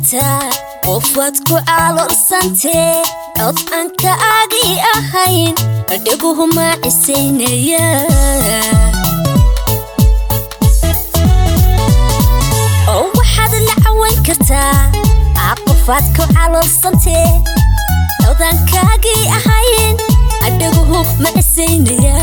kartaa qofaad ku caloolsantee cod aan ka aagi ahayn dhaguhu maacisaynaya oo waxaad la cawan kartaa qofaad ku caloolsantee codaan kaagii ahayn dhaguhu maacisaynaya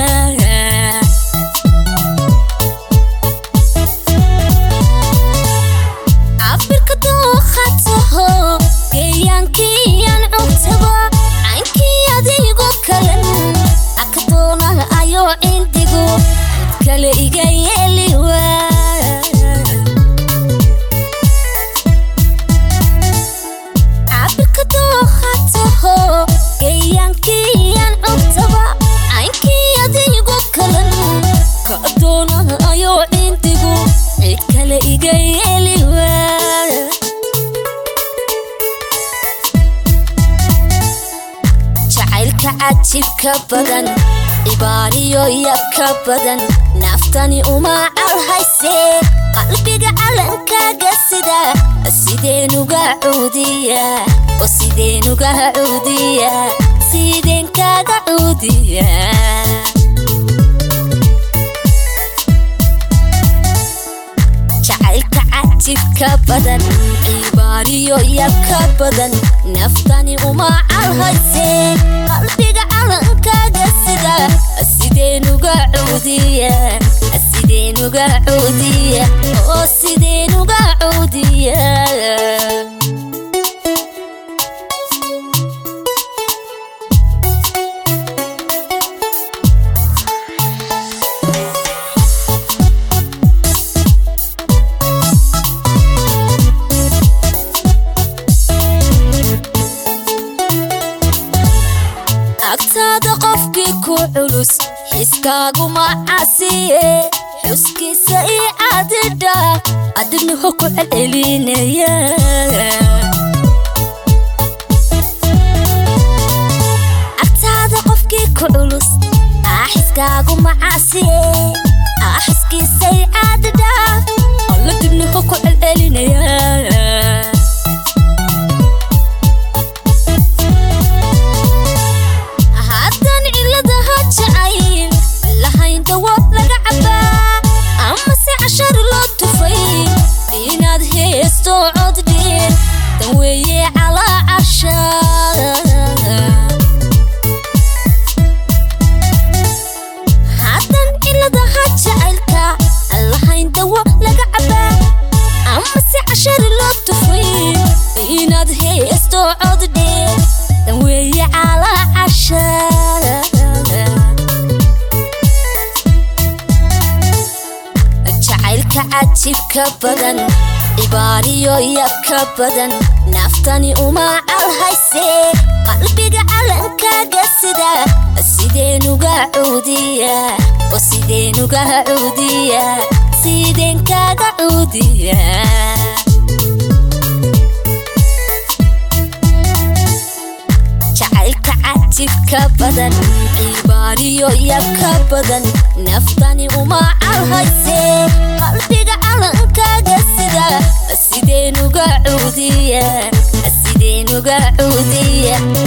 cabirka dookhataho geeyaankiyaan cugtaba caynkii adigo kalen aka doona ayoo cindigu cid kale iga yeeliwa cabirka dookhataho geeyaankiyaan cugtaba caynkii adigo kalen ka doona ayoo cindigu cid kale iga yeeliwa jacaylka cajibka badan cibaariyo yabka badan naftani uma calhaysee qalbiga calankaaga sida sideenuga cuudiya oo sideenuga cuudiya sideen kaaga cuudiya jacaylka cajibka badan cibaariyo yabka badan naftani uma calhaysee qalbiga calankaaga sida sideenuga cuudiya sideenuga cuudiya oo sideenuga cuudiya agtaada qofkii ku culus xiskaaguma casiye xuskiisa ii cadidha adinaho ku celcelinaya agtaada qofkii ku culus xiskaaguma casiye xiskiisa ii cadidha alla dibnaho ku celcelinaya haddaan ciladaha jacayl lahayn dawo laga cabaa ama si cashar loo tufay inaad heesto cod dheer dan weeye calaa casha haddaan ciladaha jacaylka lahayn dawo laga cabaa ama si cashar loo tufay inaad heesto cod dheer dan weeye calaa casha jacaylka cajibka badan cibaariyo yabka badan naftani uma calhaysee qalbiga calankaaga sida sideenuga cuudiya oo sideenuga cuudiya sideen kaaga cuudiya jacaylka cajibka badan cibaariyo yabka badan naftani uma calhaysee qalbiga calankaaga sida sideenuga cuudiya sideenuga cuudiya